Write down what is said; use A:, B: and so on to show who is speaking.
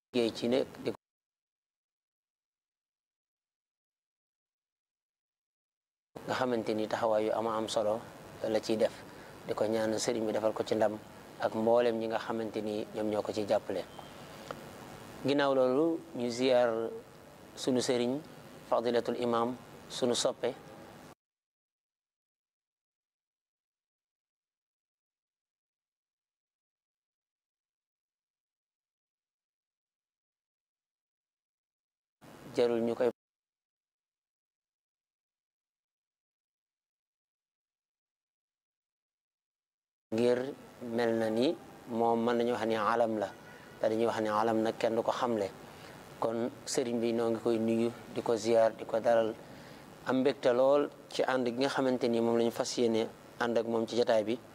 A: liggéey ci ne di nga xamante ni taxawaay yu ama am solo la ciy def di ko ñaan sëriñ bi defal ko ci ndam ak mboolem ñi nga xamante ni ñoom ñoo ko ci jàppale ginnaaw loolu ñu ziyaar sunu sëriñ fadilatul imam sunu soppe jarul ñu koy ngir mel na ni moom mën nañu wax ni alam la te dañuy wax ni alam nag kenn du ko xamle kon sëriñ bi noo ngi koy nuyu di ko ziyaar di ko dalal am mbégte lool ci ànd gi nga xamante ni moom la ñu fas yéene ànd ak moom ci jataay bi